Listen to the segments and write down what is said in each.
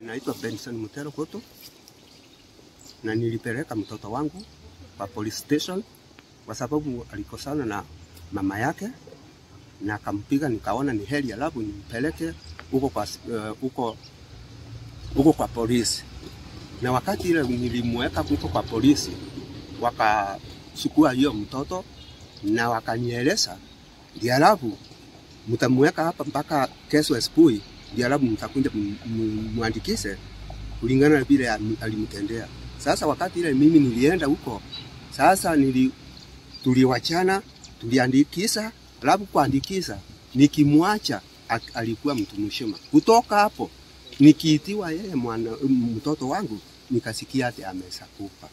Naitwa Benson Mutero Koto na nilipeleka mtoto wangu kwa police station kwa sababu alikosana na mama yake na akampiga, nikaona ni heri alafu nimpeleke huko kwa, uh, huko, huko kwa polisi. Na wakati ile nilimweka huko kwa polisi, wakachukua hiyo mtoto na wakanieleza, ndio alafu mtamweka hapa mpaka kesho asubuhi, ndio alafu mtakuja mwandikishe kulingana na vile alimtendea. Sasa wakati ile mimi nilienda huko, sasa nili tuliwachana, tuliandikisha, alafu kuandikisha nikimwacha alikuwa mtu mzima. Kutoka hapo nikiitiwa yeye mwana mtoto wangu nikasikia ati ameshakufa.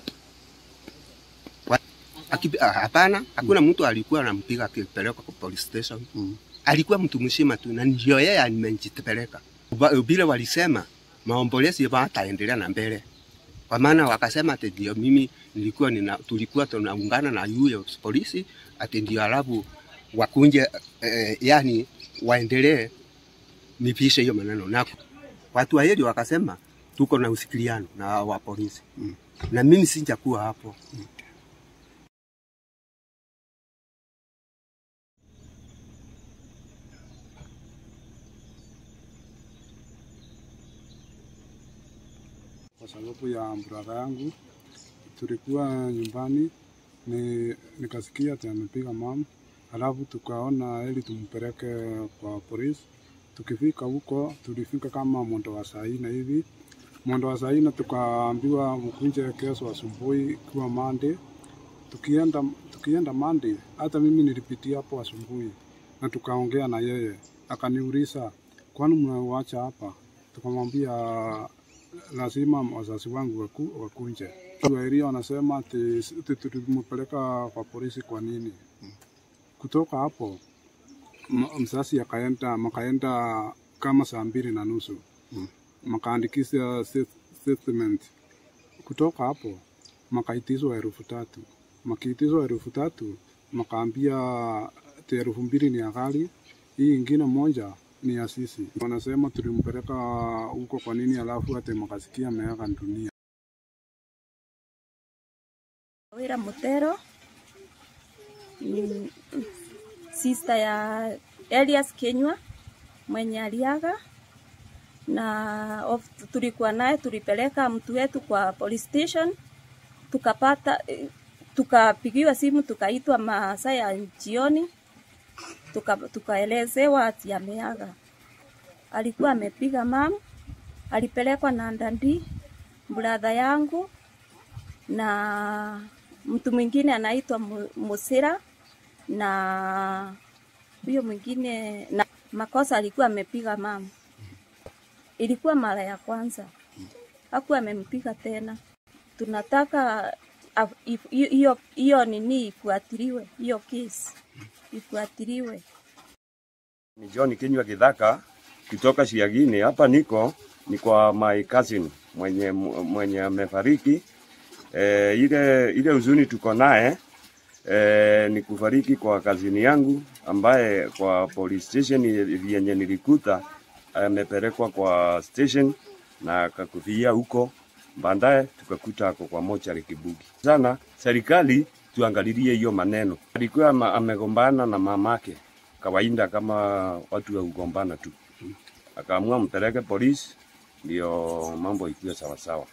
Hapana, hakuna mtu alikuwa anampiga akipelekwa kwa police station. Mm. Alikuwa mtu mzima tu na ndio yeye amejipeleka. Vile walisema maombolezi hataendelea na mbele kwa maana wakasema ati ndio mimi nilikuwa nina, tulikuwa tunaungana na yule polisi ati ndio alafu wakunje eh, yani waendelee nipishe hiyo maneno nako. Watu wa hili wakasema tuko na usikiliano na wa polisi mm. na mimi sijakuwa hapo mm. kwa sababu ya brother yangu. Tulikuwa nyumbani ni, nikasikia ati amepiga mama, alafu tukaona ili tumpeleke kwa polisi. Tukifika huko, tulifika kama mwendo wa saa nne hivi. Mwendo wa saa nne tukaambiwa mkunje kesho asubuhi ikiwa Monday. Tukienda tukienda Monday, hata mimi nilipitia hapo asubuhi na tukaongea na yeye, akaniuliza kwani mnauacha hapa? Tukamwambia lazima wazazi wangu waku, wakunje. Waswahili wanasema ati tulimpeleka kwa polisi kwa nini? Kutoka hapo mzazi akaenda makaenda kama saa mbili na nusu makaandikisha statement. Kutoka hapo makaitizwa elfu tatu makiitizwa elfu tatu makaambia ati elfu mbili ni ya gari, hii ingine moja ni ya sisi. Wanasema tulimpeleka huko kwa nini, alafu hata makasikia ameaga dunia. Wira Mutero ni sister ya Elias Kenywa mwenye aliaga, na of, tulikuwa naye, tulipeleka mtu wetu kwa police station, tukapata tukapigiwa simu, tukaitwa masaa ya jioni tukaelezewa tuka ati ameaga. Alikuwa amepiga mam, alipelekwa na ndandi bradha yangu na mtu mwingine anaitwa Musira na huyo mwingine na makosa alikuwa amepiga mam. Ilikuwa mara ya kwanza, hakuwa amempiga tena. Tunataka hiyo hiyo nini ifuatiliwe, hiyo kesi ifuatiliwe. Ni John Kinywa Kidhaka kutoka Siagini. Hapa niko ni kwa my cousin mwenye mwenye amefariki. E, ile ile huzuni tuko naye e, ni kufariki kwa kazini yangu ambaye kwa police station yenye nilikuta amepelekwa kwa station na akakufia huko, baadaye tukakuta ako kwa mochari Kibugi. Sana serikali tuangalilie hiyo maneno. Alikuwa amegombana na mamake kawaida, kama watu wa kugombana tu, akaamua mpeleke polisi, ndio mambo ikuwe sawasawa.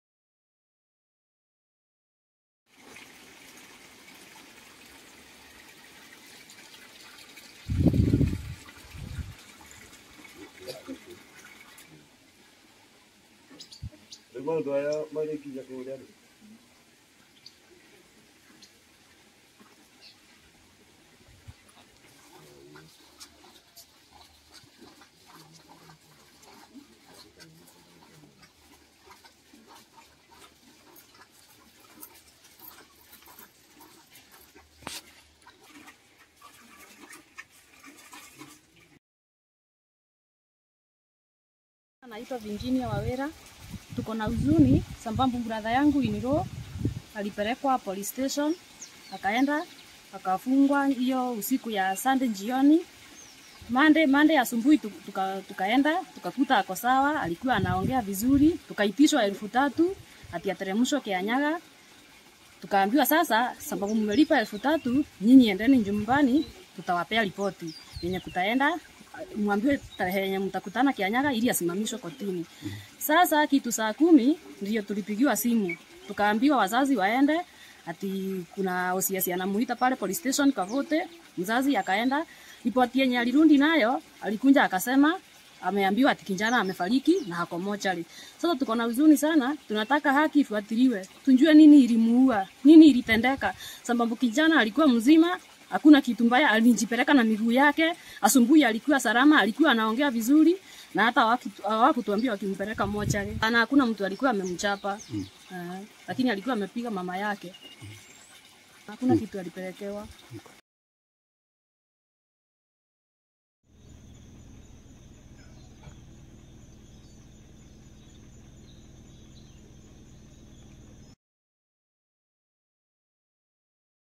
Naitwa Virginia Wawera. Tuko na huzuni sababu brother yangu Iniro alipelekwa police station, akaenda akafungwa hiyo usiku ya Sunday jioni, Monday, Monday asubuhi tu- tuka, tukaenda tukakuta ako sawa, alikuwa anaongea vizuri, tukaitishwa elfu tatu ati ateremshwe Kianyaga. Tukaambiwa sasa, sababu mmelipa elfu tatu, nyinyi endeni nyumbani, tutawapea ripoti yenye kutaenda mwambiwe tarehe yenye mtakutana Kianyaga ili asimamishwe kotini. Sasa kitu saa kumi ndio tulipigiwa simu, tukaambiwa wazazi waende ati kuna OCS anamuita pale police station Kavote. Mzazi akaenda, ripoti yenye alirundi nayo alikunja akasema ameambiwa ati kijana amefariki na hako mochari. Sasa tuko na huzuni sana, tunataka haki ifuatiliwe, tujue nini ilimuua, nini ilitendeka, sababu kijana alikuwa mzima, hakuna kitu mbaya, alijipeleka na miguu yake. Asubuhi alikuwa salama, alikuwa anaongea vizuri na hata hawakitu- hawakutuambia wakimpeleka mochari, na hakuna mtu alikuwa amemchapa mm. lakini alikuwa amepiga mama yake, hakuna kitu alipelekewa.